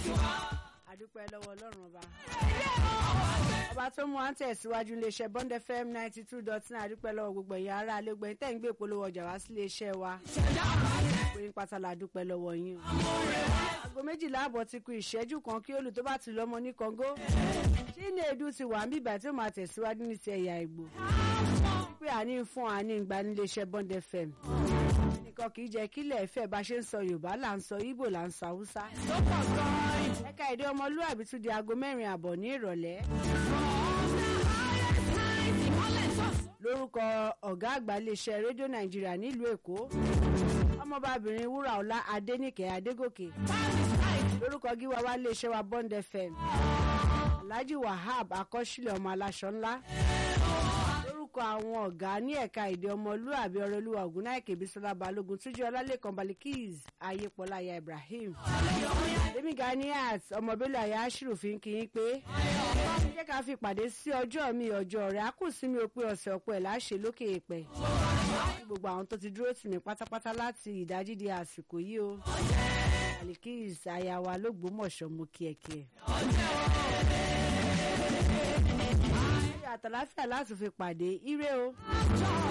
àdúpẹ́ lọ́wọ́ ọlọ́run ọba. ọba tó mú wa ń tẹ̀síwájú iléeṣẹ́ Bond FM ninety two dot nine àdúpẹ́ lọ́wọ́ gbogbo ẹ̀yin ará alẹ́gbẹ̀ẹ́ tẹ̀ ń gbé ìpolówó ọjà wá sí iléeṣẹ́ wa. pé pátá la dúpẹ́ lọ́wọ́ yín o. aago méjìlá àbọ̀ ti kù ìṣẹ́jú kan kí olù tó bá ti lọ́mọ ní Kọ́ngó. Chinedu ti wà ń bíbà tí ó máa tẹ̀síwájú ní ti ẹ̀yà Ìgbò. pé àní fún àní ìgbà níléeṣẹ́ Bond FM nìkan kì í jẹ́ kílẹ̀ ẹ̀fẹ́ bá ṣe ń sọ Yorùbá là ń sọ Ìgbò là ń sọ Haúsá. ẹ̀ka èdè ọmọlúwàbí tún di aago mẹ́rin àbọ̀ ní ìrọ̀lẹ́. lórúkọ ọ̀gá àgbà iléeṣẹ́ rédíò Nàìjíríà nílùú Èkó ọmọbabìnrin Wúràọlá Adéníkẹ́ Adégòkè lórúkọ gíwá wa iléeṣẹ́ wa Bond FM Alhaji Wahab Akọ́sílẹ̀ ọmọ aláṣọ ńlá lórúkọ àwọn ọ̀gá ní ẹ̀ka èdè ọmọlúàbí ọrọ̀lúwà ògúnnáìkè bísọ́lá balógun túnjí ọlálẹ́kan balikis ayépọ̀láyà ibrahim lẹ́mí ganiat ọmọbílẹ̀ àyà aṣírù fi ń kíyín pé jẹ́ ká fi pàdé sí ọjọ́ mi ọjọ́ rẹ̀ á kù sí mi òpin ọ̀sẹ̀ ọ̀pọ̀ ẹ̀ láṣẹ lókè èèpẹ̀ gbogbo àwọn tó ti dúró tì mí pátápátá láti ìdájí di àsìkò yìí o balikis ayawa lógbómọ̀ṣọ́ mú kíẹ̀kíẹ̀ àtàláfíà láti fi pàdé ire o.